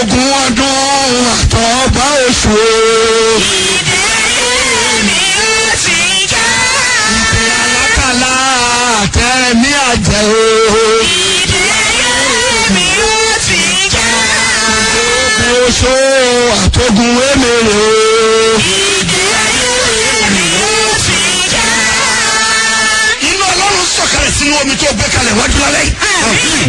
ogún ọdún àtọ́gbà oṣù ìpè alákàlà àtẹ̀mí àjẹ́ o. ogún oṣù àtọ́gùn èmèrè o. inú ọlọ́run sọ̀kalẹ̀ sínú omi tó gbé kalẹ̀ wájú lálẹ́ yìí.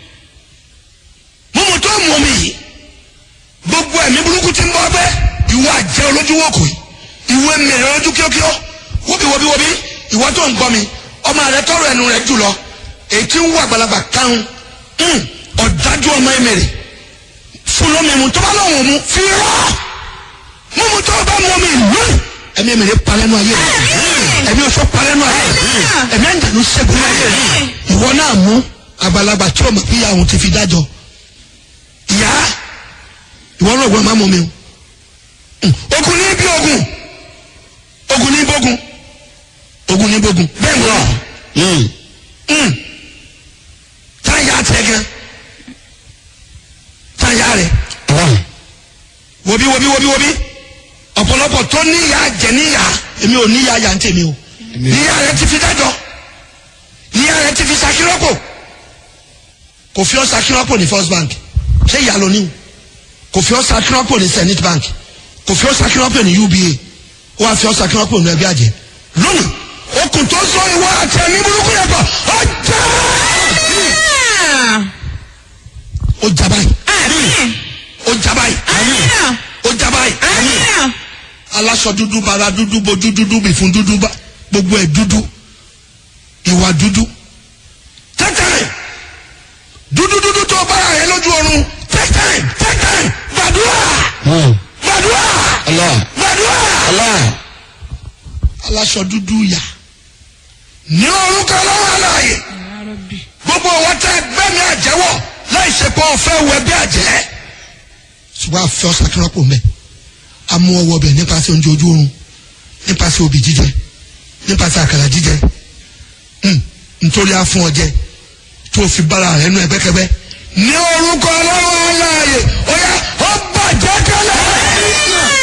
mímu tó mú omi yìí gbogbo ẹ̀mí burúkú ti ń bọ́ bẹ́ ìwọ àjẹ́ olójúwò kò yìí ìwé mèrè lójú kíókíó wóbi wóbi wóbi ìwọ tó ń gbọ́ mi ọmọ rẹ tọrọ ẹnu rẹ jùlọ èyí tí ń wọ àgbàlagbà kárùn ọ̀dájú ọmọ ẹ̀mẹ̀rẹ̀ fún lómi mu tó bá lọ́wọ́ mu fi rọ́ mímu tó bá mú omi lónìí ẹ̀mí ẹ̀mẹ̀rẹ̀ palẹ́nu ayé rẹ ẹ̀mí oṣù palẹ́nu ayé rẹ ẹ̀mí ẹ̀ńdànù ṣẹ́gun ayé rẹ ìwọ náà mú àgbàlagbà tí o mọ̀ bí àwọn ti fi dájọ́ ìyá ìwọ náà gbọ́dọ̀ má mú mi o ogun ní bí ogun ogun ní bógun ogun ní bógun bẹ́ẹ̀ ni wọ́n táyà tẹ̀ gan táyà rẹ̀ wobi wobi wobi wobi ọ̀pọ̀lọpọ̀ tó níyà jẹ níyà èmi ò níyà yà ń tèmi o níyà rẹ ti fi dájọ́ níyà rẹ ti fi sakirọ́pò kò fi ọ́ sakirọ́pò ní first bank ṣé ìyá ló ní o kò fi ọ́ sakirọ́pò ní zenith bank kò fi ọ́ sakirọ́pò ní uba ó wàá fi ọ́ sakirọ́pò ní ẹbí àjẹ lónìí okùn tó sọ ìwọ àti ẹ̀mí burúkú yẹn pọ̀ ó jẹ́ ó jà báyìí ó jà báyìí ó jà báyìí aláṣọ dúdú bara dúdú bojú dúdú bì fún dúdú bá gbogbo ẹ dúdú ìwà dúdú tẹ́tẹ́rì dúdú dúdú tó bára rẹ lójú oorun tẹ́tẹ́rì tẹ́tẹ́rì gbàdúrà gbàdúrà gbàdúrà aláṣọ dúdú yà ní orúkọ lọ́wọ́ aláàyè gbogbo wọn tẹ gbẹ́mí àjẹwọ̀ láì ṣe pé ọ̀fẹ́ wẹ bí àjẹ́ ṣùgbọ́n àfẹ́ ọ̀sàkírọ́pọ̀ mẹ́ amú ọwọ́ bẹ̀ nípasẹ̀ oúnjẹ ojú oorun nípasẹ̀ obì jíjẹ nípasẹ̀ àkàrà jíjẹ nítorí afún ọjẹ tó fi bára rẹ nú ẹgbẹ́kẹ́gbẹ́ ní orúkọ ọlọ́wọ́ aláàyè ó yá ó bàjẹ́ kẹlẹ́.